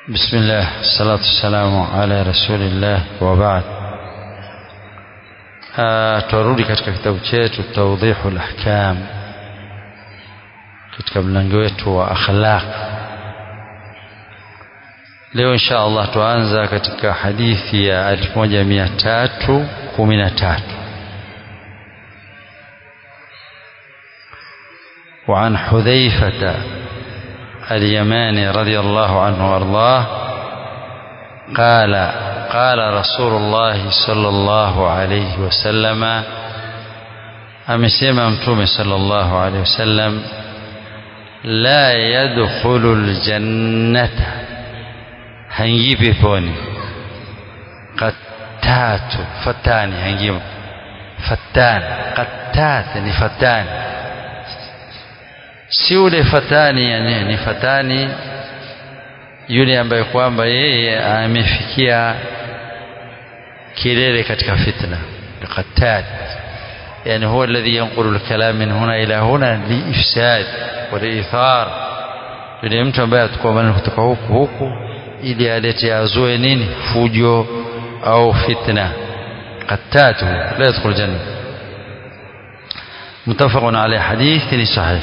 بسم الله الصلاة والسلام على رسول الله وبعد تwarudi katika kitabu chetu tawdihul ahkam katika mlango wetu wa akhlaq leo insha Allah tuanza katika hadithi ya 1313 وعن حذيفة اليماني رضي الله عنه وارضاه قال قال رسول الله صلى الله عليه وسلم amesema mtume sallallahu alaihi wasallam la yadkhulu aljannata haingii peponi qattatu fatani haingii fatani qattati ni fatani si ule fatani yani ni fatani yule ambaye kwamba yeye amefikia kilele katika fitna qattad يعني هو الذي ينقل الكلام من هنا إلى هنا لإفساد ولإثار yule mtu ambaye atakuwa maneno kutoka huku huku ili alete azue nini fujo au fitna qattatu la yadkhul janna متفق عليه حديث صحيح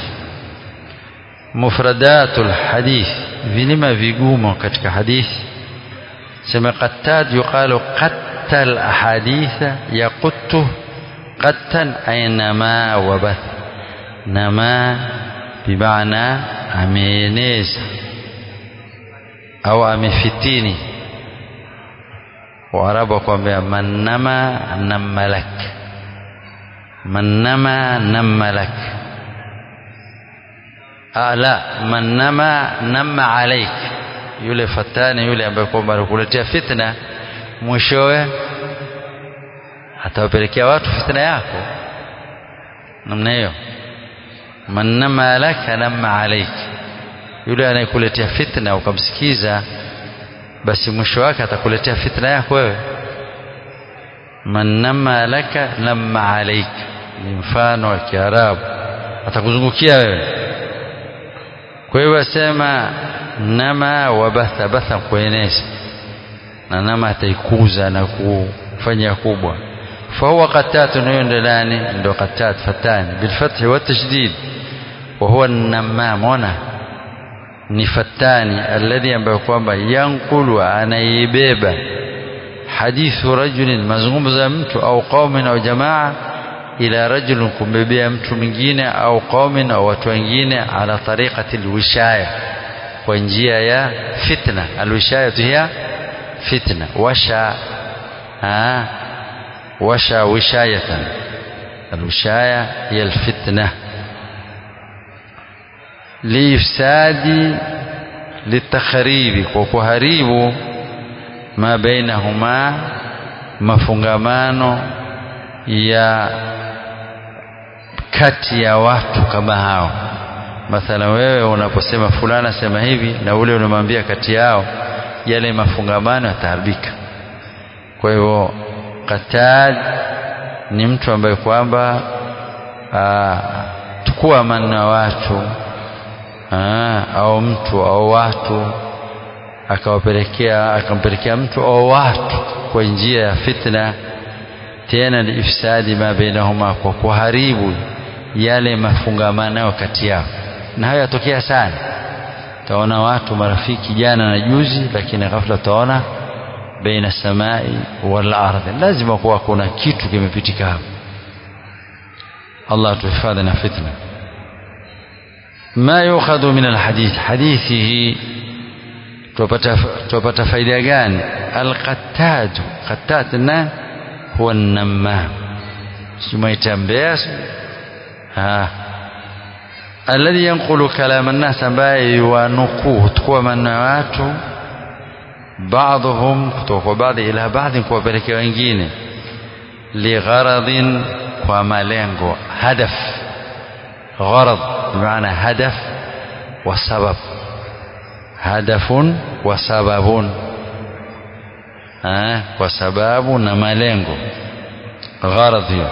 مفردات الحديث vilima vigumo katika hadithi sema qattad yuqalu qattal ahaditha yaquttu qattan ay nama wa bath nama bimaana ameeneza au amefitini waarabu wakwambia mannama nammalak mannama nammalak la mannama namma alaik yule fatani yule ambaye kwamba anakuletea fitna mwishowe atawapelekea watu fitna yako namna hiyo mannama laka namma alaik yule anayekuletea fitna ukamsikiza basi mwisho wake atakuletea fitna yako wewe mannama laka namma alaik ni mfano wa kiarabu atakuzungukia wewe kwa hiyo asema nama wabatha batha kueneza na nama ataikuza na kufanya kubwa fahuwa qatatun hiyo ndo nani ndo qatat fatani bilfathi watashdid وهو النمام هنا ni fatani alladhi ambayo kwamba yankulu anaibeba hadithu rajulin mazungumzo ya mtu au qaumin au jamaa ila rajulin kumbebea mtu mwingine au qaumin au watu wengine ala tariqati alwishaya kwa njia ya fitna alwishaya hiya fitna washa ha washa wishayatan alwishaya hiya alfitna liifsadi litakharibi kwa kuharibu ma bainahuma mafungamano ya kati ya watu kama hao mathala wewe unaposema fulana sema hivi na ule unamwambia kati yao yale mafungamano yataharibika kwa hivyo katad ni mtu ambaye kwamba tukua manna watu aa, au mtu au watu akawapelekea akampelekea mtu au watu kwa njia ya fitna tena liifsadi ma bainahuma kwa kuharibu yale mafungamano kati yao na hayo yatokea sana taona watu marafiki jana na juzi lakini ghafla taona baina samai wal ardhi lazima kuwa kuna kitu kimepitika hapo Allah tuhifadhi na fitna ما يؤخذ من الحديث حديثه tupata faida gani alqattad qattat na huwa namam simaitambea ha alladhi yanqulu kalam an-nas ambaye yuanukuu tukua maneno watu baadhum kutoka kwa baadhi ila baadhi kuwapelekea wengine ligharadhin kwa malengo hadaf gharad بمعنى هدف وسبب هدف وسبب ها وسبب na malengo gharad hiyo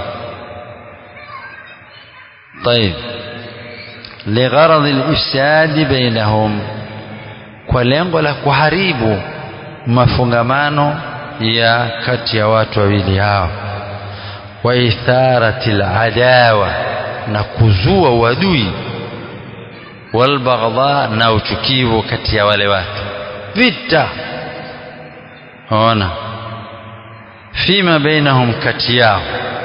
طيب لغرض الإفساد بينهم kwa lengo la kuharibu mafungamano ya kati ya watu wawili hao wa itharati aladawa na kuzua uadui walbaghdha na uchukivu kati ya wale watu vita ona fima bainahum kati yao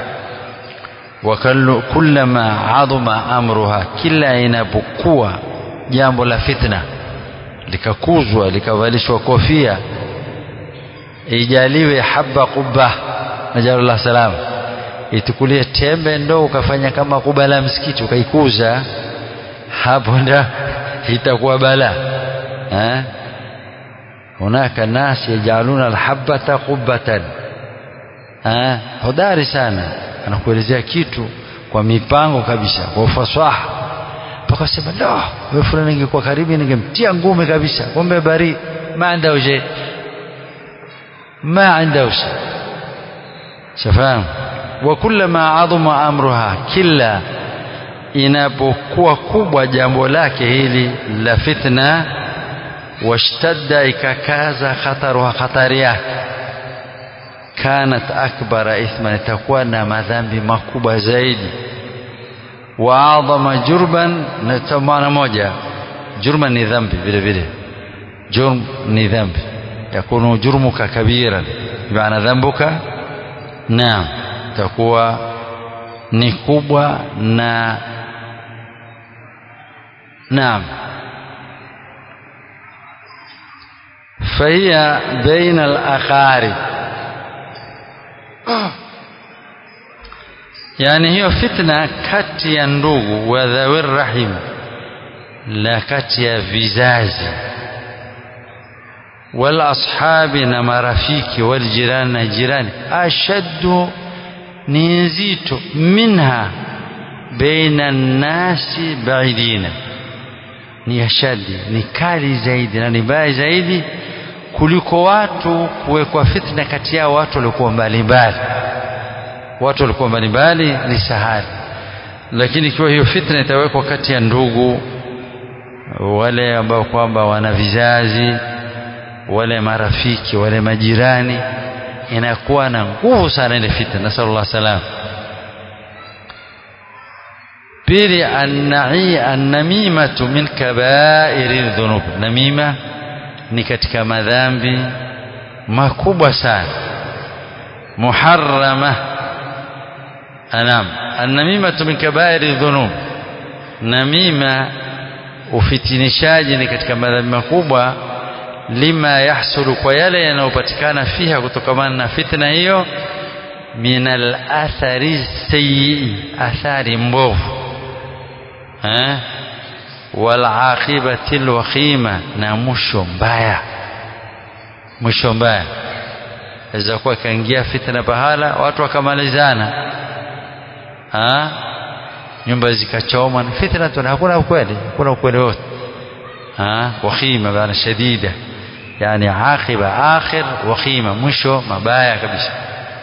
wakullama adhuma amruha kila inapokuwa jambo la fitna likakuzwa likavalishwa kofia ijaliwe haba quba najalullah salam itukulie tembe ndo ukafanya kama kuba la msikiti ukaikuza hapo nda itakuwa bala eh hunaka nas yajaluna alhabata qubatan eh hodari sana anakuelezea kitu kwa mipango kabisa kwa ufasaha mpaka sema la wewe fulani ingekuwa karibu ningemtia ngumi kabisa kumbe bari ma عنده شيء ما عنده شيء shafahamu wa kullama adhuma amruha kila inapokuwa kubwa jambo lake hili la fitna washtadda ikakaza khataruha khatari yake kanat akbara ithman itakuwa na madhambi makubwa zaidi wa adhama jurban na maana moja jurman ni dhambi vile vile jurm ni dhambi yakunu jurmuka kabiran bimaana dhambuka naam itakuwa ni kubwa na naam فهي بين الأقارب yani hiyo fitna kati ya ndugu wa dhawir rahim la kati ya vizazi wal ashabi na marafiki wal jirani na jirani ashaddu ni nzito minha baina nnasi baidina ni ashadi ni kali zaidi na ni mbaya zaidi kuliko watu kuwekwa fitna kati yao watu waliokuwa mbalimbali watu walikuwa mbalimbali ni sahali lakini ikiwa hiyo fitna itawekwa kati ya ndugu wale ambao kwamba wana vizazi wale marafiki wale majirani inakuwa na nguvu sana ile fitna nasallallahu salam pili annai annamimatu min kabairi dhunub namima ni katika madhambi makubwa sana muharrama anam annamimatu min kabairi dhunub namima ufitinishaji ni katika madhambi makubwa lima yahsulu kwa yale yanayopatikana fiha kutokamana na fitna hiyo min alathari sayyi athari mbovu eh wal aqibati alwakhima na mwisho mbaya mwisho mbaya aweza kuwa kaingia fitna pahala watu wakamalizana ha? nyumba zikachoma fitna tu hakuna ukweli hakuna ukweli wote wakhima bana shadida yani aqiba akhir wakhima mwisho mabaya kabisa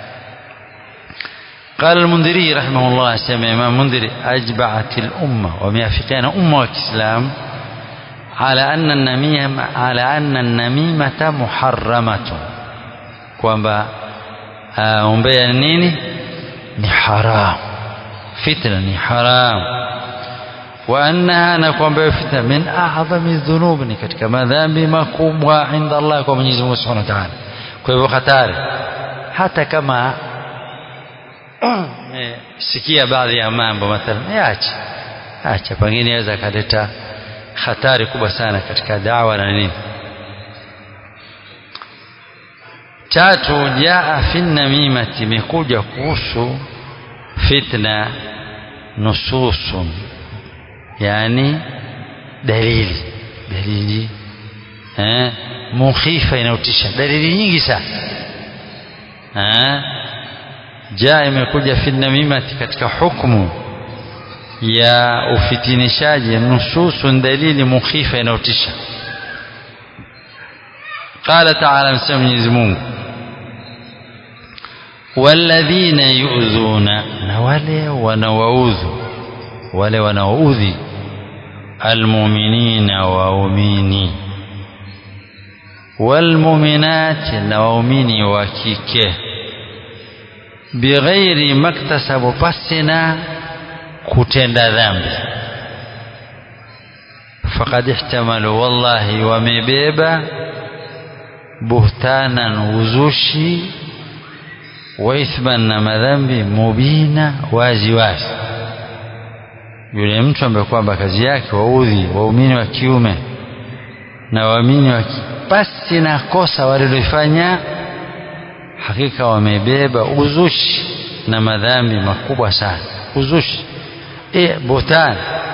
قال المنذري رحمه الله سمع إمام منذري أجبعت الأمة وميافقين أمة الإسلام على أن النميمة على أن النميمة محرمة kwamba umbea ni nini ni haram fitna ni haram wa annaha na kwamba fitna min a'zami dhunub ni katika madhambi makubwa inda Allah kwa Mwenyezi Mungu Subhanahu wa Ta'ala kwa hivyo hatari hata kama sikia baadhi ya mambo mathalan yaache acha pengine aweza kaleta hatari kubwa sana katika dawa na nini tatu jaa fi namimati imekuja kuhusu fitna nususun yani dalili dalili eh mukhifa inayotisha dalili nyingi sana eh jaa imekuja fi namimati katika hukumu ya ufitinishaji nususun dalili mukhifa inayotisha قال تعالى مسمى Mwenyezi Mungu walladhina yu'dhuna na wale wanawaudhu wale wanaoudhi almu'minina waumini walmuminati na waumini wa kike bighairi maktasabu pasina kutenda dhambi faqad ihtamalu wallahi wamebeba buhtanan uzushi wa ithman na madhambi mubina wazi wazi yule mtu ambaye kwamba kazi yake waudhi waumini wa kiume na waamini wa pasi na kosa walilofanya hakika wamebeba uzushi na madhambi makubwa sana uzushi e buhtan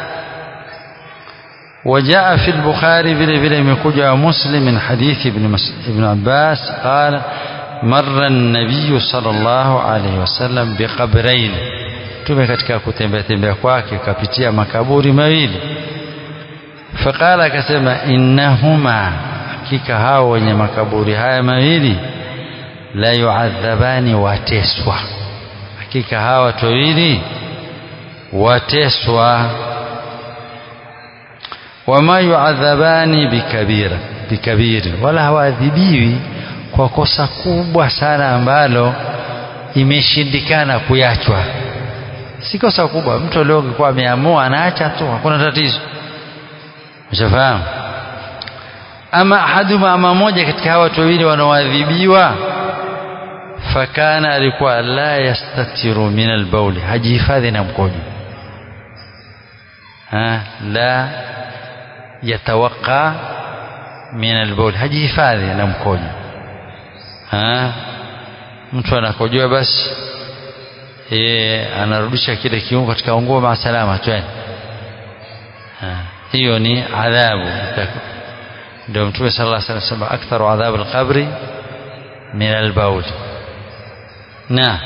وجاء في البخاري vile vile imekuja مسلم من حديث ابن ابن عباس قال مر النبي صلى الله عليه وسلم بقبرين tume katika kutembea tembea kwake kapitia makaburi mawili faqala akasema innahuma hakika hao wenye makaburi haya mawili la yuadhabani wateswa hakika hawa watu wawili wateswa wama yuadhabani bikabira bikabiri wala hawaadhibiwi kwa kosa kubwa sana ambalo imeshindikana kuyachwa si kosa kubwa mtu leo kwa ameamua anaacha tu hakuna tatizo ushafahamu ama ahaduma ama moja katika hawa watu wawili wanaoadhibiwa fakana alikuwa la yastatiru min albauli hajihifadhi na mkojo ha la yatawaqa min albauli hajihifadhi na mkojo ha mtu anakojoa basi yeye anarudisha kile kiungo katika nguo maasalama twende hiyo ni adhabu ndio mtume sallallahu alaihi wasallam sema aktharu adhabu alqabri min albaul na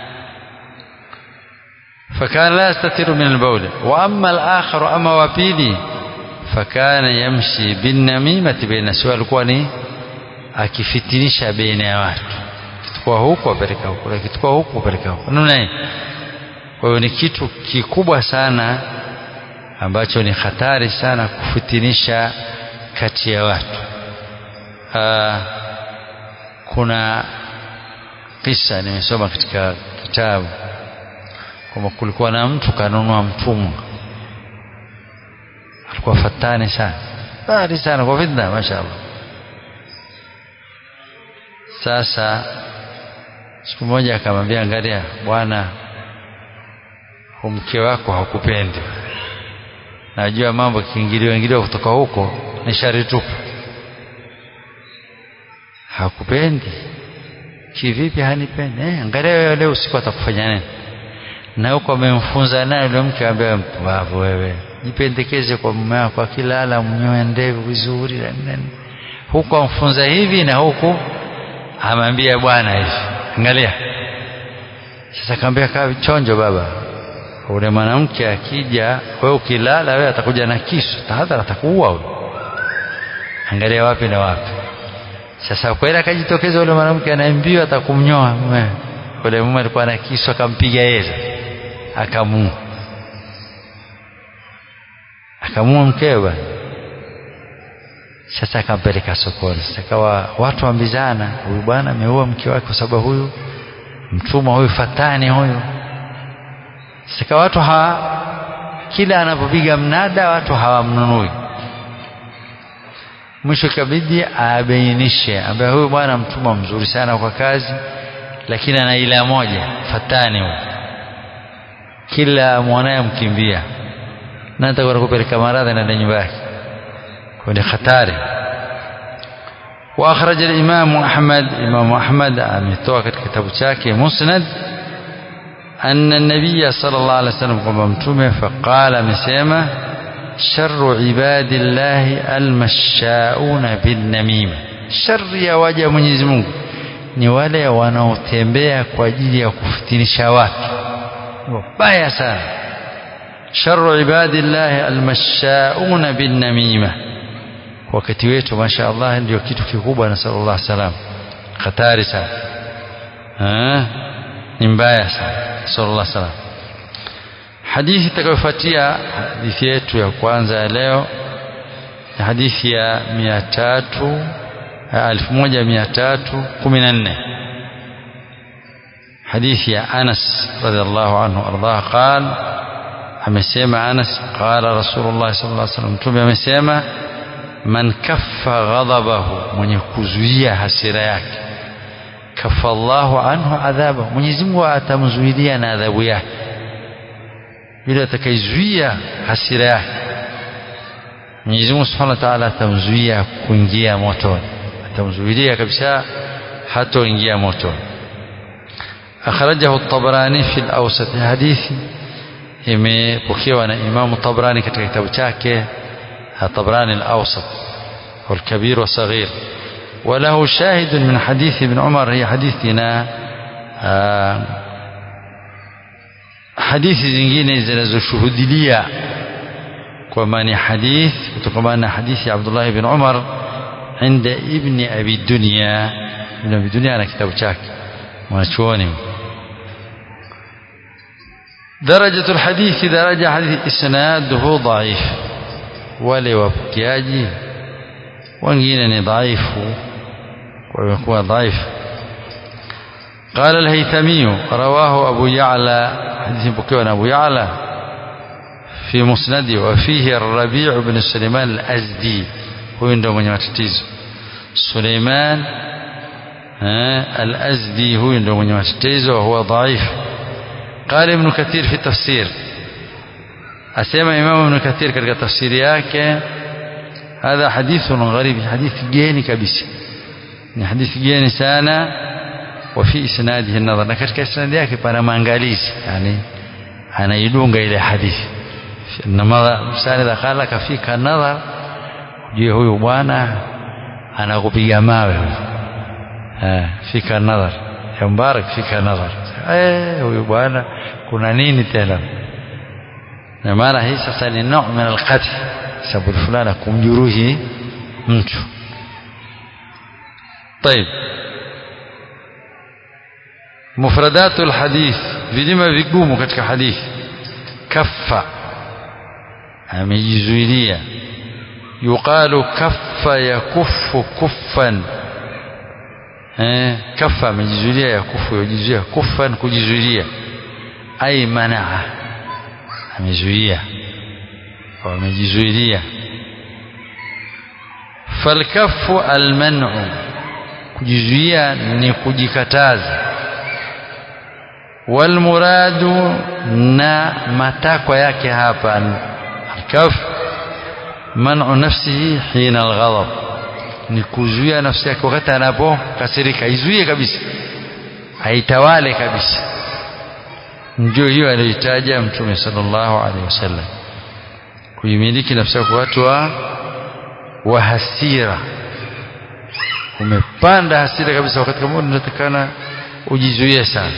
فكان لا يستتر من البول وأما الآخر أما وبيلي فكان يمشي بالنميمة بين الناس alikuwa ni akifitinisha baina ya watu kitukua huku apeleka huku kitukua huku apeleka huku namna hii kwa hiyo ni kitu kikubwa sana ambacho ni hatari sana kufitinisha kati ya watu Aa, kuna kisa nimesoma katika kitabu kwamba kulikuwa na mtu kanunua mtumwa alikuwa fatani sana bari sana kwa fitna mashaallah sasa siku moja akamwambia angalia bwana mke wako hakupendi najua mambo kiingilio ingilio kutoka huko ni shari tupu hakupendi kivipi hanipendi eh, angalia wewe leo usiku atakufanya nini na huko amemfunza naye yule mke ambaye mpumbavu wewe jipendekeze kwa mume wako akilala mnyoe ndevu vizuri na nini huko amfunza hivi na huku amwambia bwana hivi angalia sasa kaambia kaa chonjo baba ule mwanamke akija wewe ukilala wewe atakuja na kisu tahadhari atakuua huyo angalia wapi na wapi sasa kweli akajitokeza ule mwanamke anaambiwa atakumnyoa mume ule mume alikuwa na kisu akampiga yeye akamua akamua mkewe bwana sasa akampeleka sokoni sasa kawa watu wambizana huyu bwana ameua mke wake kwa sababu huyu mtumwa huyu fatani huyu sasa watu hawa kila anapopiga mnada watu hawamnunui mwisho ikabidi abainishe ambaye huyu bwana mtumwa mzuri sana kwa kazi lakini ana ila moja fatani huyu kila mwanaye mkimbia na atakwenda kupeleka maradhi na nyumba yake kwa ni hatari واخرج الامام احمد امام احمد ametoa katika kitabu chake musnad أن النبي صلى الله عليه وسلم kwamba mtume فقال amesema شر عباد الله المشاؤون بالنميمة شر ya waja wa Mwenyezi Mungu ni wale wanaotembea kwa ajili ya kufitinisha watu wabaya sana شر عباد الله المشاؤون بالنميمة wakati wetu masha Allah ndio kitu kikubwa na sallallahu alaihi wasallam hatari sana ni mbaya sana sallallahu alaihi wasallam hadithi itakayofuatia hadithi yetu ya kwanza ya leo ni hadithi ya mia tatu 1314 hadithi ya Anas radhiallahu anhu ardah qal amesema Anas qala Rasulullah sallallahu alaihi wasallam mtume amesema man kaffa ghadabahu mwenye kuzuia hasira yake kaffa Allahu anhu adhaba Mwenyezi Mungu atamzuilia na adhabu yake yule atakayezuia hasira yake Mwenyezi Mungu Subhanahu wa Ta'ala atamzuia kuingia motoni atamzuilia kabisa hatoingia motoni akhrajahu at-Tabarani fi al-Awsat hadithi imepokewa na Imam Tabrani katika kitabu chake Tabrani al-Awsat والكبير والصغير وله شاهد من حديث ابن عمر هي حديثنا hadithi zingine zinazoshuhudilia kwamba ni hadith kutokana na hadithi ya Abdullah ibn Umar inda ibn Abi Dunya ibn Abi Dunya ana kitabu chake mwanachuoni درجة الحديث درجة حديث إسناده ضعيف wale wapokeaji wengine ni dhaifu wamekuwa dhaifu قال الهيثمي رواه أبو يعلى حديث بكيوان أبو يعلى في مسنده وفيه الربيع بن سليمان الأزدي هو عنده من يمتتيز سليمان الأزدي هو عنده من يمتتيز وهو ضعيف قال ابن كثير في التفسير أسمى إمام ابن كثير كتك تفسير yake هذا حديث غريب حديث جيني كبيس حديث جيني sana وفي إسناده النظر na katika isnadi yake pana maangalizi yani anaidunga ile hadithi inama msani qala kafika nadhar je huyu bwana anakupiga mawe eh fika nadhar ya mbarak fika nadhar eh huyu bwana kuna nini tena na maana hii sasa ni nau min alqatl sababu fulana kumjuruhi mtu طيب مفردات الحديث vilima vigumu katika hadithi kaffa amejizuilia yuqalu kaffa yakuffu kuffan eh kaffa amejizuilia yakufu yajizuia kuffan kujizuilia ai manaa amezuia au amejizuilia falkaffu alman'u kujizuia ni kujikataza walmuradu na matakwa yake hapa alkaf man'u nafsihi hina alghadab ni kuzuia nafsi yake wakati anapokasirika izuie kabisa aitawale kabisa ndio hiyo aliyotaja mtume sallallahu alaihi wasallam kuimiliki nafsi yako watu wa wa hasira umepanda hasira kabisa wakati kama unatakana ujizuie sana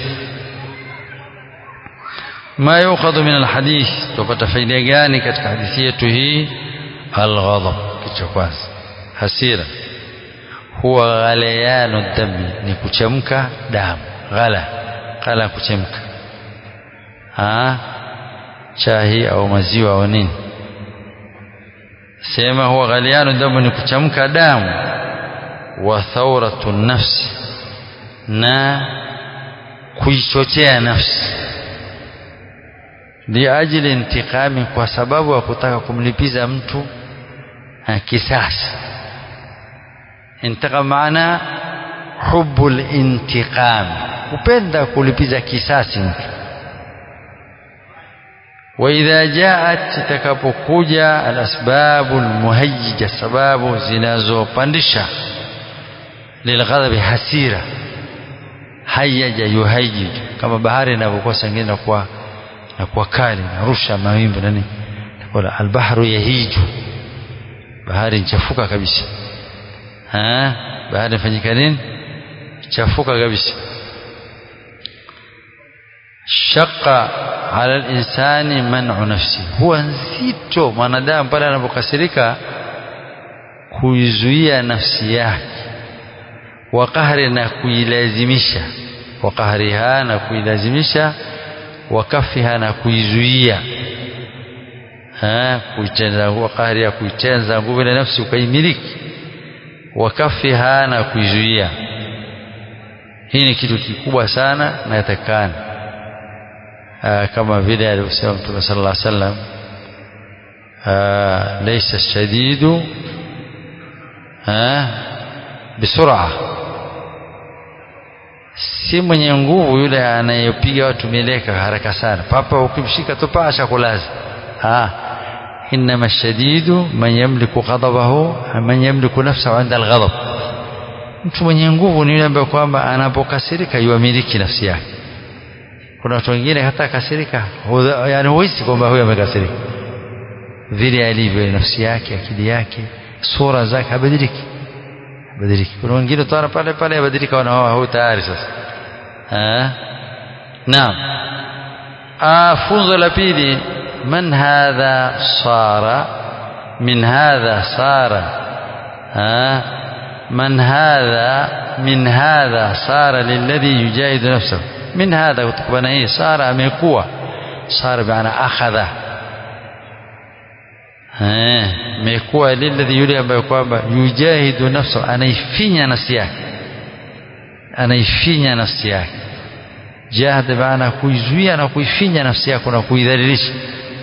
ما يؤخذ من الحديث tupata faida gani katika hadithi yetu hii alghadab kicho kwanza hasira huwa ghalayanu dami ni kuchemka damu ghala ghala kuchemka ah chai au maziwa au nini sema huwa ghalayanu damu ni kuchemka damu wa thawratu nafsi na kuichochea nafsi liajili intikami kwa sababu ya kutaka kumlipiza mtu kisasi intikam maana hubu lintiqam kupenda kulipiza kisasi mtu waidha jaat itakapokuja alasbabu lmuhayija sababu zinazopandisha lilghadhabi hasira hayaja yuhayiju kama bahari inavyokuwa sangine nakuwa na kuwa kali narusha mawimbi nani wala albahru yahiju bahari nchafuka kabisa ha bahari fanyika nini chafuka kabisa shaqqa ala linsani man'u nafsi huwa nzito mwanadamu pale anapokasirika kuizuia nafsi yake wa qahri na kuilazimisha wa qahriha na kuilazimisha wakafiha na kuizuia kuitenza qahri ya kuitenza nguvu ile nafsi ukaimiliki wakafiha na kuizuia hii ni kitu kikubwa sana na yatakana kama vile alivyosema mtume sallallahu alaihi wasallam laysa shadidu bisur'a si mwenye nguvu yule anayepiga watu mieleka haraka sana papa ukimshika tu pasha kulaza ah انما الشديد من يملك غضبه من يملك نفسه عند الغضب mtu mwenye nguvu ni yule ambaye kwamba anapokasirika yuamiliki nafsi yake kuna watu wengine hata kasirika yani huhisi kwamba huyo amekasirika vile alivyo nafsi yake akili yake sura zake habadiliki habadiliki kuna wengine tara pale pale habadilika wanaoa huyu tayari sasa naam funzo la pili من هذا صار من هذا صار آه من هذا من هذا صار للذي يجاهد نفسه من هذا kutokana hii صار amekuwa صار بمعنى أخذ amekuwa lilladhi yule ambaye kwamba yujahidu nafsahu anaifinya nafsi yake anaifinya nafsi yake jahad maana kuizuia na kuifinya nafsi yako na kuidhalilisha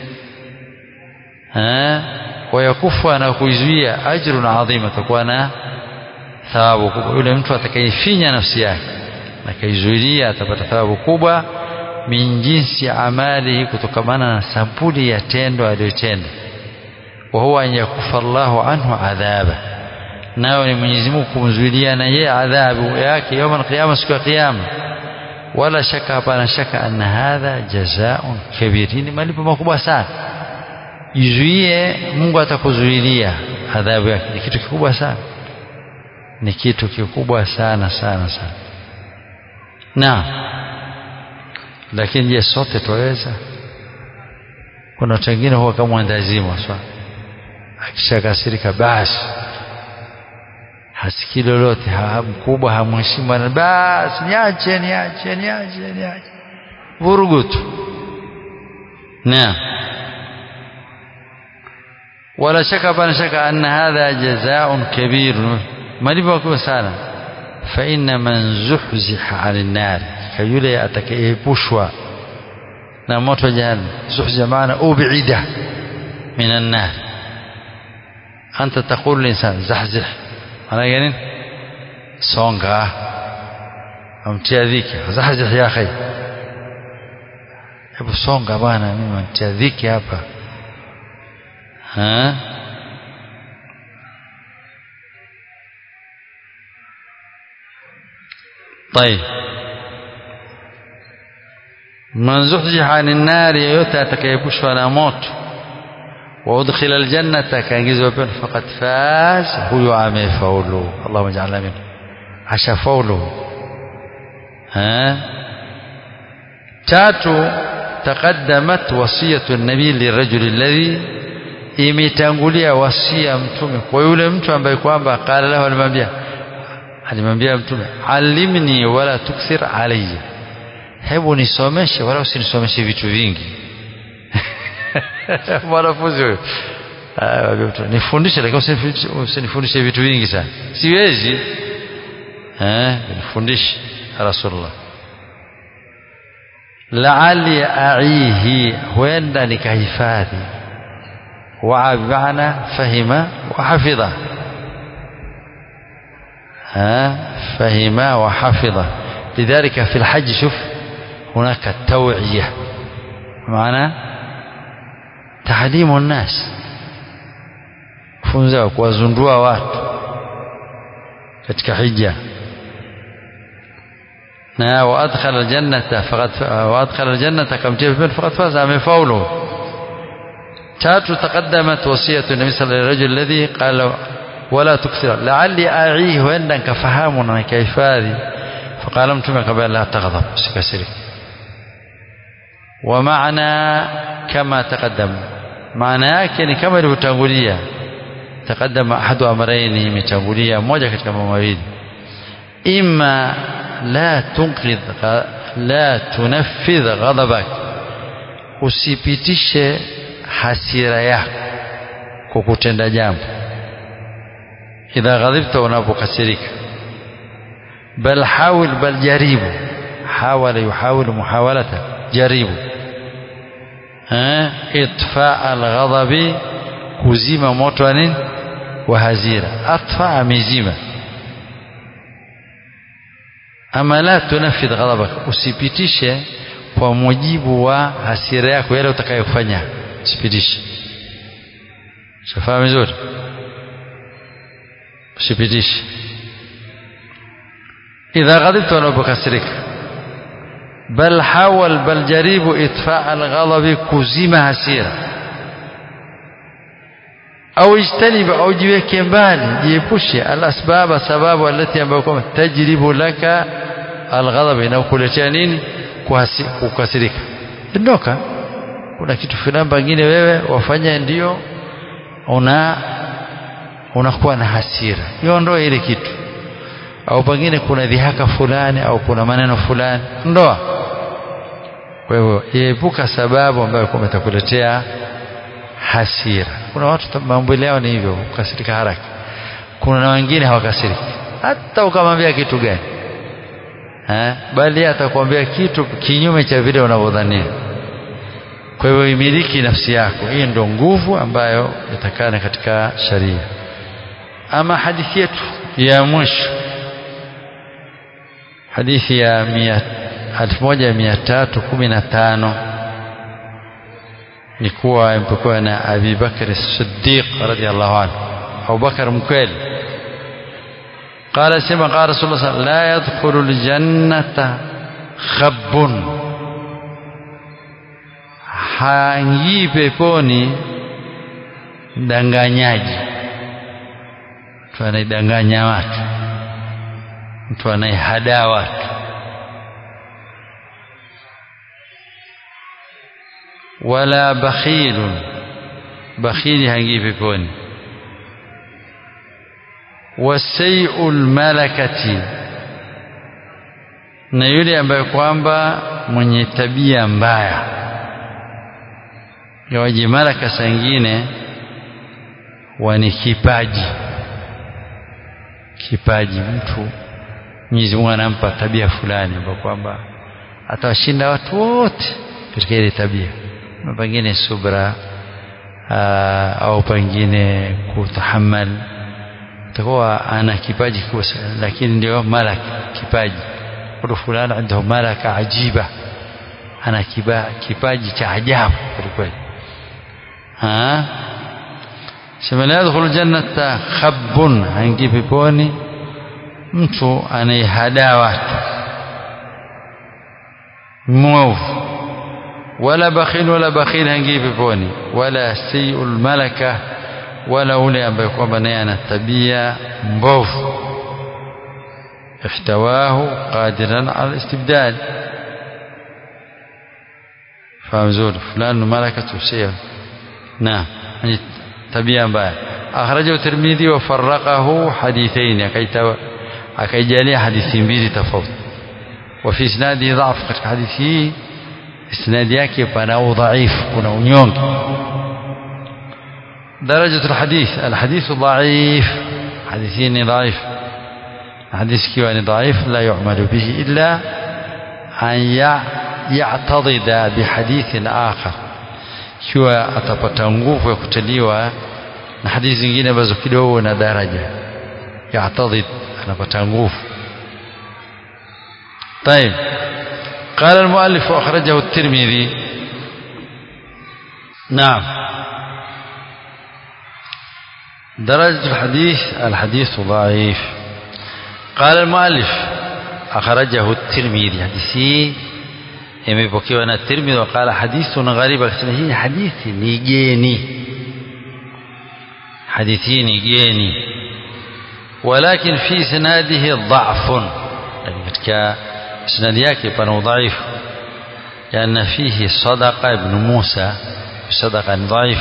wayakufa na kuizuia ajrun adhima atakuwa na thawabu kubwa yule mtu atakayefinya nafsi yake na kaizuilia atapata thawabu kubwa min jinsi amalihi kutokamana na sampuli ya tendo aliyotenda wa huwa an yakufa Allahu anhu adhaba nayo ni Mwenyezi Mungu kumzuilia na yeye adhabu yake يوم القيامه siku ya kiyama wala shaka hapana shaka anna hadha jazaa'un kabir ni malipo makubwa sana jizuie Mungu atakuzuilia adhabu yake ni kitu kikubwa sana ni kitu kikubwa sana sana sana na lakini je sote twaweza kuna watu wengine huwa kama mwendazimu swa akishakasirika basi hasikii lolote mkubwa hamheshimu basi niache niache niache niache vurugu tu naam ولا شك بان شك أن هذا جزاء كبير malipo makubwa sana فإن من زحزح عن النار كيولي atakayeepushwa na moto jahannam zuhziha maana ubida من النار أنت تقول للإنسان زحزح maana gani songa amtia dhiki zahzih ya akhi hebu songa bwana mimi namtia dhiki hapa ها طيب من زحزح عن النار yote atakayepushwa na moto وادخل الجنة kaingizwa peponi faqad faz huyo amefaulu Allahumma ij'alna min ashafaulu ha tatu تقدمت وصية النبي للرجل الذي imetangulia wasia mtume kwa yule mtu ambaye kwamba qala lahu alimwambia alimwambia mtume alimni wala tukthir alayya hebu nisomeshe wala usinisomeshe vitu vingi mwanafunzi huyo nifundishe lakini usinifundishe vitu vingi sana siwezi eh nifundishe rasulullah laali aihi huenda nikahifadhi وعى بمعنى فهم وحفظ ها فهم وحفظ لذلك في الحج شوف هناك التوعية معنى تعليم الناس funza kuwazundua watu katika hija na waadkhala aljannata faqad waadkhala aljannata kamtia peponi faqad faza amefaulu tatu taqaddamat wasiyatu nabi sallallahu alayhi wasallam alladhi qala wala tukthira la'alli a'i huenda nikafahamu na nikahifadhi faqala mtume kabla la taghdab usikasirike wa maana kama taqaddam maana yake ni kama ilivyotangulia taqaddama ahadu amrayni imetangulia moja katika mambo mawili imma la tunqidh la tunaffidh ghadabak usipitishe hasira yako kwa kutenda jambo idha ghadhibta unapokasirika bal hawil bal jaribu hawala yuhawilu muhawalata jaribu itfa alghadabi kuzima moto wa nini wa hazira atfa amezima ama la tunafidh ghadabak usipitishe kwa mujibu wa hasira yako yale utakayofanya usipitishe shafahamu vizuri usipitishe idha ghadibta unapokasirika bal hawal bal jaribu itfa alghadabi kuzima hasira au ijtanibu au jiweke mbali jiepushe alasbaba sababu alati ambayo kwamba tajribu laka alghadab inakuletea nini kukasirika ondoka kuna kitu fulani pengine wewe wafanya ndio una unakuwa na hasira iondoe ile kitu au pengine kuna dhihaka fulani au kuna maneno fulani ndoa kwa hivyo epuka sababu ambayo kwamba itakuletea hasira kuna watu mambo yao ni hivyo kukasirika haraka kuna na wengine hawakasiriki hata ukamwambia kitu gani eh bali atakwambia kitu kinyume cha vile unavyodhania kwa hivyo imiliki nafsi yako hii ndio nguvu ambayo yatakana katika sharia ama hadithi yetu ya mwisho hadithi ya 1315 ni kuwa impokuwa na Abi Bakr Siddiq radhiallahu anhu Abu Bakr mkweli قال سمع قال رسول الله صلى الله عليه وسلم لا يدخل الجنة خب haingii peponi mdanganyaji mtu anaidanganya watu mtu anaihadaa watu wala bakhilun bakhili haingii peponi wasai'ul malakati na yule ambaye kwamba mwenye tabia mbaya yawaje malaka sangine wani kipaji kipaji mtu Mwenyezi Mungu anampa tabia fulani ambayo kwamba atawashinda watu wote katika ile tabia pengine subra aa, au pengine kutahamal atakuwa ana kipaji kubwa lakini ndio malak kipaji watu fulani عنده malaka ajiba ana kiba, kipaji cha ajabu kweli ha sema la yadkhulu jannata khabbun haingii peponi mtu anayehadaa watu mwovu wala bakhil wala bakhil haingii peponi wala sayyul malaka wala ule ambaye kwamba naye ana tabia mbovu ihtawahu qadiran ala istibdal fahamu zuri fulani malakatu shay'a naam tabia mbaya akhrajahu tirmidhi wa farraqahu hadithain akaijalia hadithi mbili tofauti wa fi isnadi dha'f katika hadithi hii isnadi yake pana udhaifu kuna unyonge درجة الحديث الحديث ضعيف حديثين ضعيف حديث كيواني ضعيف لا يعمل به إلا أن يعتضد بحديث آخر kiwa atapata nguvu ya kutaliwa na hadithi zingine ambazo kidogo na daraja yatadid anapata nguvu طيب قال المؤلف أخرجه الترمذي نعم درجة الحديث الحديث ضعيف قال المؤلف أخرجه الترمذي حديثي imepokewa na Tirmidhi waqala hadithun gharib akasema hii hadithi ni geni hadithi ni geni walakin fi sanadihi dha'fun lakini katika sanadi yake pana udhaifu لأن فيه صدقة ابن موسى صدقة ضعيف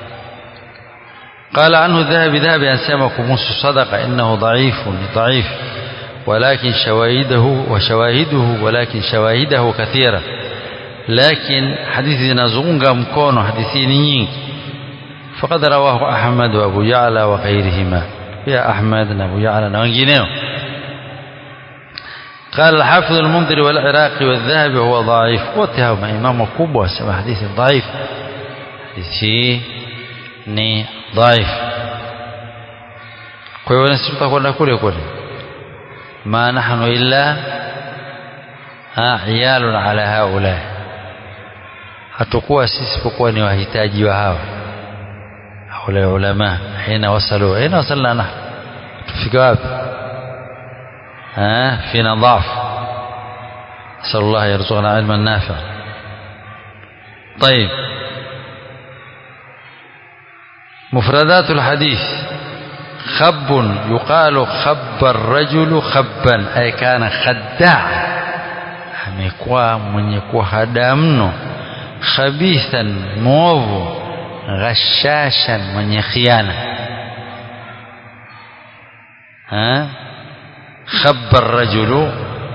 قال عنه الذهب ذهب أن سمك موسى صدقة إنه ضعيف ضعيف ولكن شواهده وشواهده ولكن شواهده كثيرة لكن حديث زنازونغا مكون حديثين نينك فقد رواه أحمد وأبو يعلى وغيرهما pia Ahmad na Abu Ya'la na wengineo قال الحافظ المنذر والعراقي والذهبي هو ضعيف واتهم إمام كوبا سمى حديث ضعيف حديث ni ضعيف kwa hiyo nasi tutakwenda kule kule ma nahnu illa iyalun ala haula hatukuwa sisi pokuwa ni wahitaji wa hawa haula ulama hina wasalu hina wasalna nahnu tufika wapi ها فينا ضعف نسأل الله يرزقنا علما نافعا طيب مفردات الحديث خب يقال خب الرجل خبا أي كان خداع amekuwa mwenye kuhada mno khabithan mwovu ghashashan mwenye khiana ha خب الرجل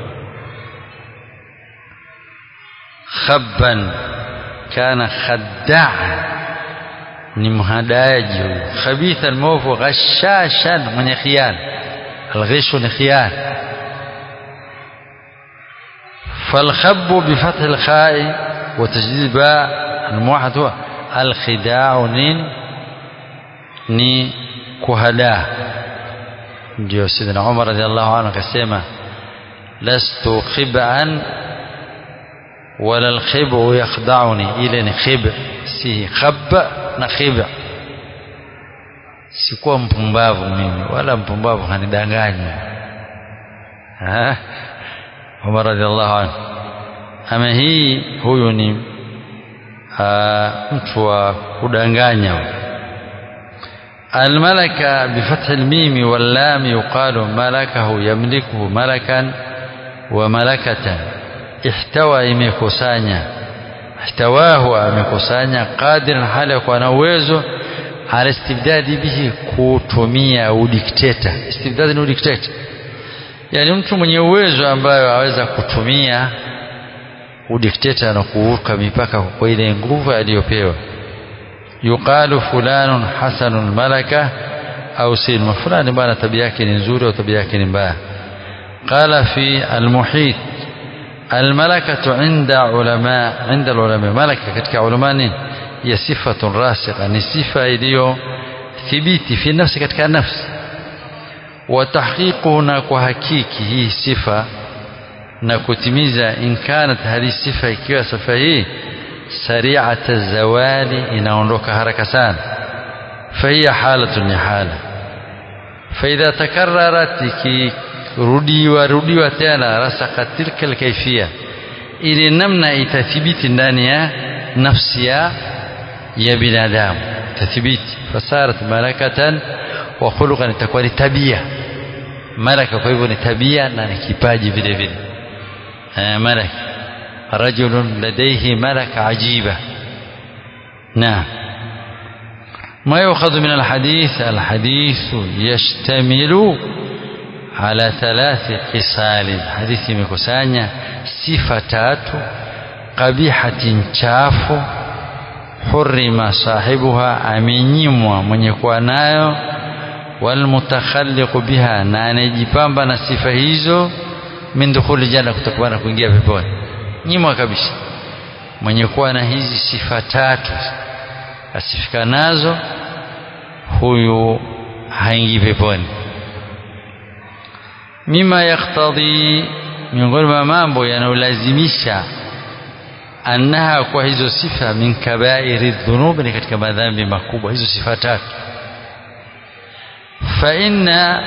خبا كان خداعا ni mhadaji huyu khabitha almovu ghashashan mwenye khiana alghishu ni khiana فالخب بفتح الخاء وتجديد الباء الموحد هو الخداع نين ni kuhadaa ndio sidina Umar radhiallahu anhu akasema lastu khib'an wala alkhib'u yakhda'uni ile ni khib si khab na khib sikuwa mpumbavu mimi wala mpumbavu hanidanganya ha Umar radhiallahu anhu ama hii huyu ni mtu wa kudanganya الملكة بفتح الميم واللام يقال ملكه يملكه ملكا وملكة احتوى imekusanya احتواه amekusanya قادر hali kwa na uwezo ala istibdadi bihi kutumia udikteta istibdadi ni udikteta yani mtu mwenye uwezo ambayo aweza kutumia udikteta na kuvuka mipaka kwa ile nguvu aliyopewa yuqalu fulanun hasanul malaka au silma fulani bwana tabia yake ni nzuri au tabia yake ni mbaya qala fi almuhit الملكة عند علماء عند العلماء ملكة katika ulama ni ya sifatun rasikha ni sifa iliyo thibiti fi nafsi katika nafsi wa tahqiquhu na kwa hakiki hii sifa na kutimiza in kanat hadi sifa ikiwa sifa hii sari'ata zawali inaondoka haraka sana fahiya halatun ni hala faidha takarrarat ikirudiwa rudiwa tena rasaka tilka alkayfiyya ili namna itathibiti ndani ya nafsi ya ya binadamu tathibiti fasarat malakatan wa khuluqan itakuwa ni tabia malaka kwa hivyo ni tabia na ni kipaji vile vile malaka رجل لديه ملكة عجيبة نعم ما يؤخذ من الحديث الحديث يشتمل على ثلاث خصال حديث مكسانيا صفتات قبيحة chafu حرم صاحبها amenyimwa mwenye kuwa nayo walmutakhalliqu biha na anayejipamba na sifa hizo min dukhuli janna kutakuwa na kuingia peponi nyimwa kabisa mwenye kuwa na hizi sifa tatu asifika nazo huyu haingii peponi mima yaktadhi miongoni mwa mambo yanayolazimisha annaha kwa hizo sifa min kabairi dhunubi ni katika madhambi makubwa hizo sifa tatu fa inna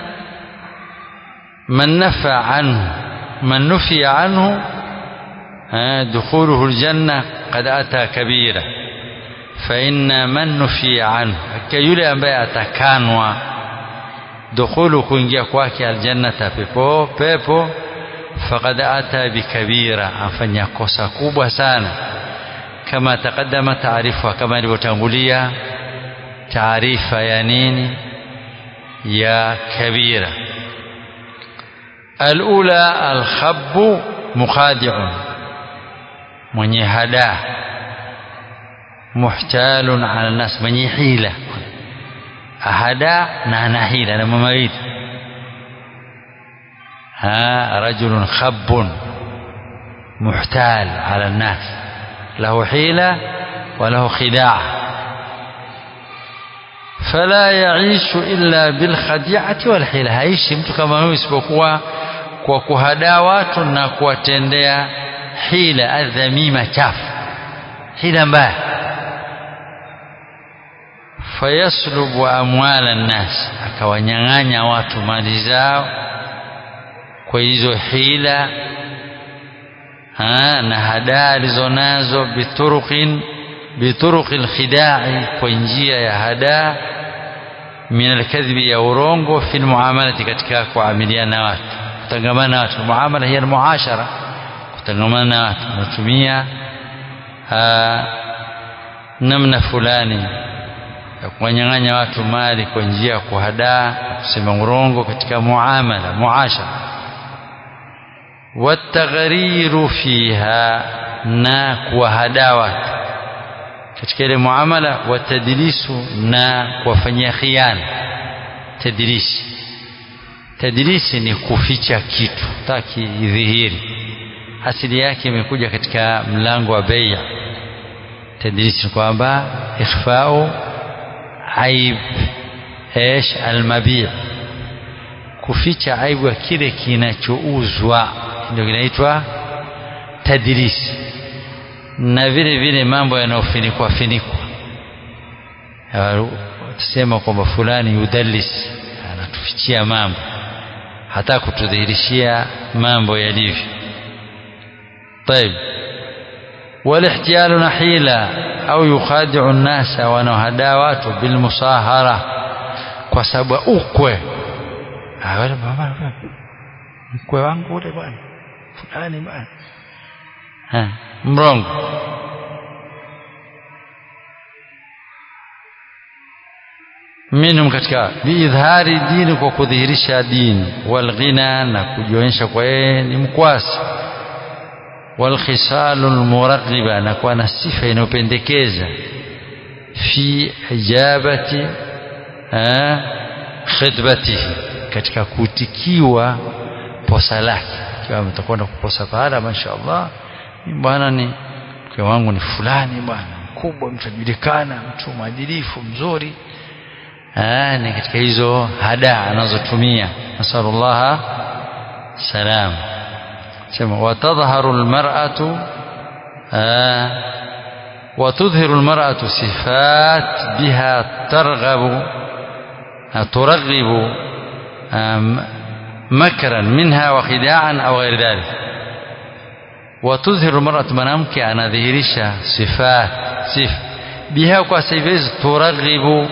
man nafa anhu man nufiya anhu دخوله الجنة قد أتى كبيرة فإن من نفي عنه كيولي أمبي أتكانوا دخول كنجيا كواكي الجنة بيبو بيبو فقد أتى بكبيرة أفنيا كوسا كوبا سانا كما تقدم تعريفها كما لبتنغولية تعريف يا نيني يا كبيرة الأولى الخب مخادع mwenye hadaa muhtalun ala nas mwenye hila hadaa na ana hila na mawili rajulun khabbun muhtal ala nnas lahu hila wa lahu khidaa fala yaishu illa bilkhadiati walhila haishi mtu kama huyu isipokuwa kwa kuhadaa watu na kuwatendea hila adhamima chafu hila mbaya fayaslubu amwala nnas akawanyang'anya watu mali zao kwa hizo hila ha, na hadaa alizonazo bituruqin bituruqi lkhidai kwa njia ya hadaa min alkadhibi ya urongo fi lmuamalati katika kuamiliana na watu kutangamana na watu muamala hiya almuashara kutangamana na watu unatumia namna fulani ya kuwanyang'anya watu mali kwa njia ya kuhadaa kusema urongo katika muamala muashara wataghriru fiha na kuwahadaa watu katika ile muamala watadlisu na kuwafanyia khiana tadlisi tadlisi ni kuficha kitu taki idhihiri asili yake imekuja katika mlango wa bei tadlisi ni kwamba ikhfau aib ايش المبيع kuficha aibu ya kile kinachouzwa ndio kinaitwa tadlisi na vile vile mambo yanayofinikwa finikwa tusema kwamba fulani yudallis anatufichia mambo hata kutudhihirishia mambo yalivyo طيب والاحتيال نحيلا au yukhadi'u an-nasa wanahadaa watu bilmusahara kwa sababu ukwe mkwe wangu ule bwana fulani bwana mrongo minhum katika biidhari dini kwa kudhihirisha dini walghina na kujionyesha kwa yeye ni mkwasi walkhisalu lmuraghiba na kuwa na sifa inayopendekeza fi ijabati khidbatihi katika kutikiwa posa lake ikiwa ametakwenda kuposa pahala mashaallah bwana ni mke wangu ni fulani bwana mkubwa mtajulikana mtu mwadilifu mzuri Aa, ni katika hizo hada anazotumia nasalullaha salam sema watadhharu almar'atu وتظهر المرأة صفات بها ترغب ترغب مكرا منها وخداعا أو غير ذلك وتظهر المرأة mwanamke anadhihirisha sifat sif biha kwa sifa hizo turaghibu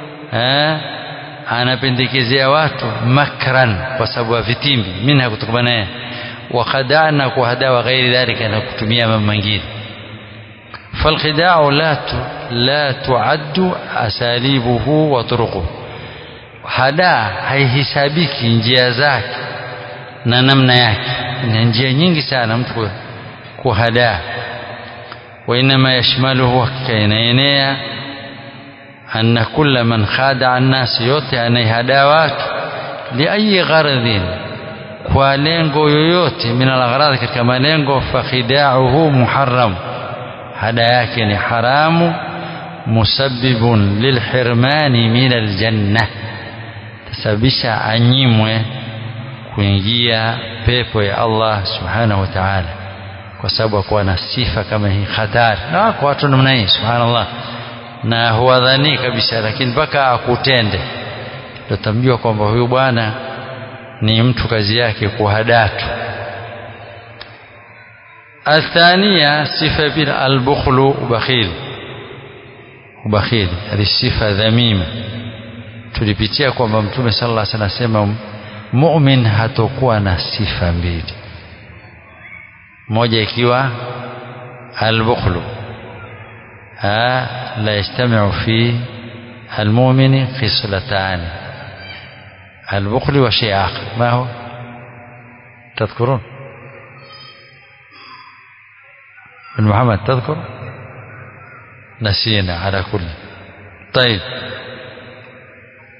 anapendekezea watu makran kwa sababu ya vitimbi minha kutokana naye wakhadaa na kuhadaa wa ghairi dhalika na kutumia mambo mengine فالخداع لا لا تعد أساليبه وطرقه hadaa haihesabiki njia zake na namna yake na njia nyingi sana mtu kuhadaa wainama yashmaluhu hakika inaenea anna kulla man khadaa nnasi yote anayehadaa watu liayi gharadhin kwa lengo yoyote min alaghrad katika malengo fakhidauhu muharam hada yake ni haramu musabbibun lilhirmani min aljanna tasababisha anyimwe kuingia pepo ya Allah subhanahu wa ta'ala kwa sababu akuwa na sifa kama hii hatari na wako watu namna hii subhanallah na huwadhani kabisa lakini mpaka akutende ndio tamjua kwamba huyu bwana ni mtu kazi yake kuhadatu الثانية صفة بين البخل وبخيل وبخيل هذه صفة ذميمة tulipitia kwamba mtume sallallahu alaihi wasallam anasema mu'min hatokuwa na sifa mbili moja ikiwa albukhlu la yajtamiu fi almu'mini khislatan البخل وشيء آخر ما هو تذكرون بن محمد تذكر نسينا على كل طيب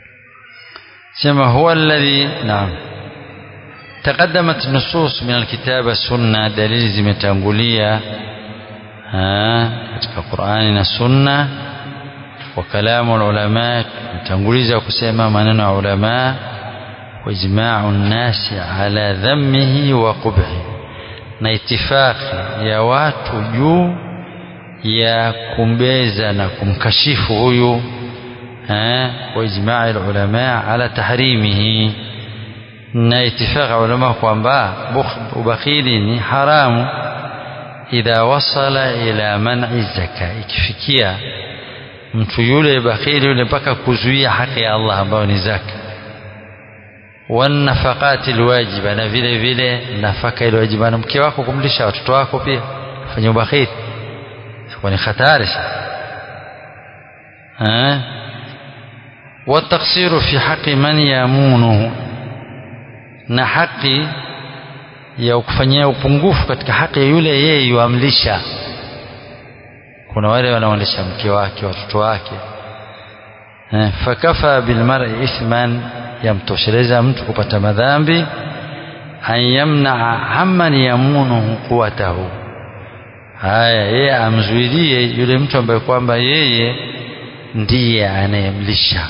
سما هو الذي نعم تقدمت نصوص من الكتاب والسنة دليل zimetangulia katika Qur'ani na Sunna wa kalamu ulama mtanguliza kusema maneno ya ulama wa ijma'u an-nasi ala dhammihi wa qubhi na itifaki ya watu juu ya kumbeza na kumkashifu huyu wa ijma'i ulama ala tahrimihi na itifaki ulama kwamba ubakhili ni haramu idha wasala ila man'i zaka ikifikia mtu yule bakhili yule mpaka kuzuia haki ya Allah ambayo ni zaka wanafaqati alwajiba na vile vile nafaka ile wajiba na mke wako kumlisha watoto wako pia fanya ubakhili kwa ni hatari eh والتقصير في حق من يامونه na haki ya kufanyia upungufu katika haki ya yule yeye yuamlisha kuna wale wanaolisha mke wake watoto wake eh, fakafa bilmar'i ithman yamtosheleza mtu kupata madhambi an yamnaa amman yamunuhu quwatahu haya yeye amzuilie yule mtu ambaye kwamba yeye ndiye anayemlisha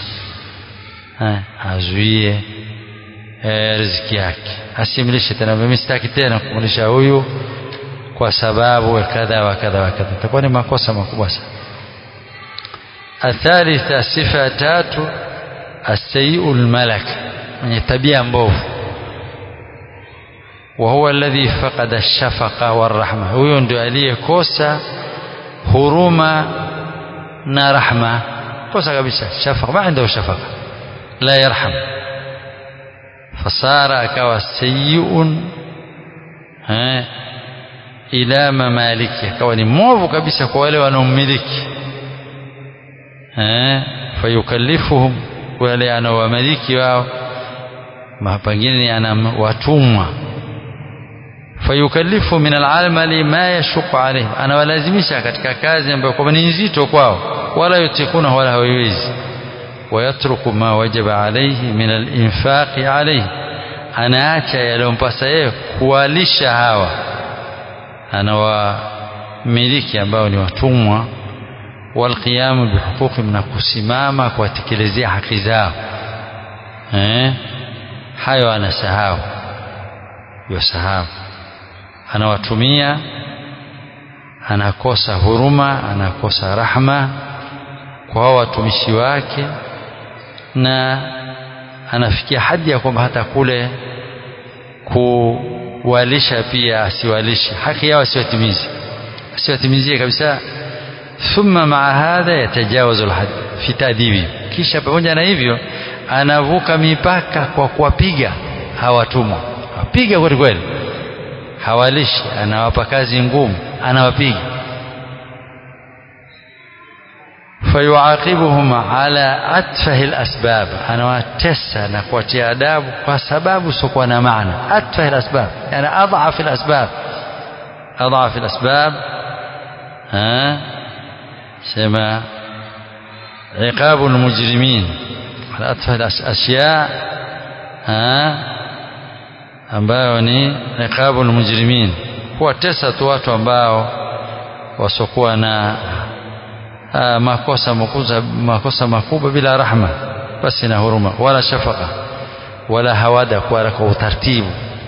azuie e, riziki yake asimlishe tena mimi sitaki tena kumlisha huyu kwa sababu kadha wa kadha wa kadha itakuwa ni makosa makubwa sana athalitha sifa ya tatu asayiu lmalak mwenye tabia mbovu وهو الذي فقد الشفقة والرحمة huyo ndio aliyekosa huruma na rahma kosa kabisa shafaqa ma عنده shafaqa la yarham fasara akawa sayiun ila mamaliki akawa ni mwovu kabisa kwa wale wanaomiliki fayukallifuhum wale anaowamiliki wao pengine ana watumwa fayukallifu min alamali ma yashuqu alaihim anawalazimisha katika kazi ambayo kwamba ni nzito kwao wala yutikuna wala hawaiwezi ويترك ما وجب عليه من الإنفاق عليه anaacha yaliyompasa yeye kuwalisha hawa anawamiliki ambao ni watumwa walqiyamu bihuquqi na kusimama kuwatekelezea haki zao eh? hayo anasahau yosahau anawatumia anakosa huruma anakosa rahma kwa hao watumishi wake na anafikia hadi ya kwamba hata kule kuwalisha pia asiwalishe haki yao asiwatimize asiwatimizie kabisa thumma maa hadha yatajawazu alhad fi tadibi kisha pamoja na hivyo anavuka mipaka kwa kuwapiga hawatumwa apiga kweli kweli hawalishi anawapa kazi ngumu anawapiga fayuaqibuhum ala atfahi alasbab anawatesa na kuwatia adabu kwa sababu siokuwa na maana atfahi alasbab yani adhaf alasbab adhaf alasbab sema عقاب المجرمين على أتفه الأشياء ambayo ni iqabu almujrimin kuwatesa tu watu ambao wasokuwa na aa, makosa makuza, makosa makubwa bila rahma basi na huruma wala shafaka wala hawada kwa kwa utaratibu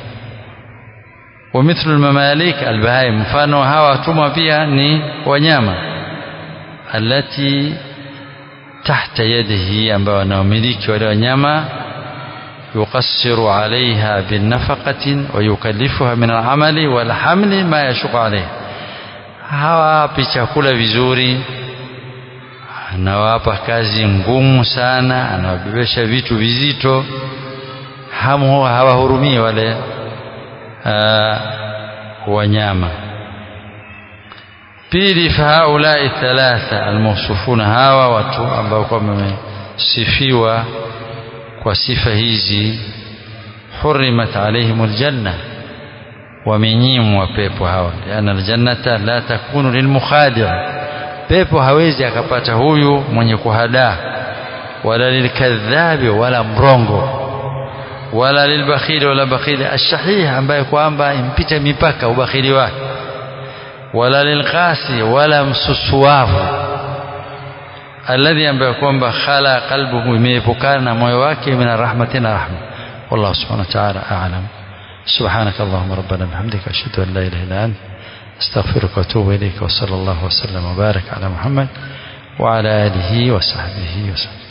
ومثل المماليك البهائم mfano hawa watumwa pia ni wanyama alati tahta yadihi ambao wanaomiliki wale wanyama يقصر عليها بالنفقة ويكلفها من العمل والحمل ما يشق عليه hawapi chakula vizuri anawapa kazi ngumu sana anawabebesha vitu vizito hamu hawahurumii wale uh, wanyama pili fahaulai thalatha almawsufuna hawa watu ambao kwamba wamesifiwa kwa sifa hizi hurimat alaihim aljanna wamenyimwa pepo hawa liana aljannata la takunu lilmukhadi' pepo hawezi akapata huyu mwenye kuhadaa wala lilkadhabi wala mrongo wala lilbakhili wala bakhili ashahih ambaye kwamba impita mipaka ubakhili wake wala lilqasi wala msusuavu alladhi ambaye kwamba khala qalbuhu imeepukana na moyo wake min rahmati na rahma wallahu subhanahu wa ta'ala a'lam سبحانك اللهم ربنا بحمدك أشهد أن لا إله إلا أنت أستغفرك وأتوب إليك وصلى الله وسلم وبارك على محمد وعلى آله وصحبه وسلم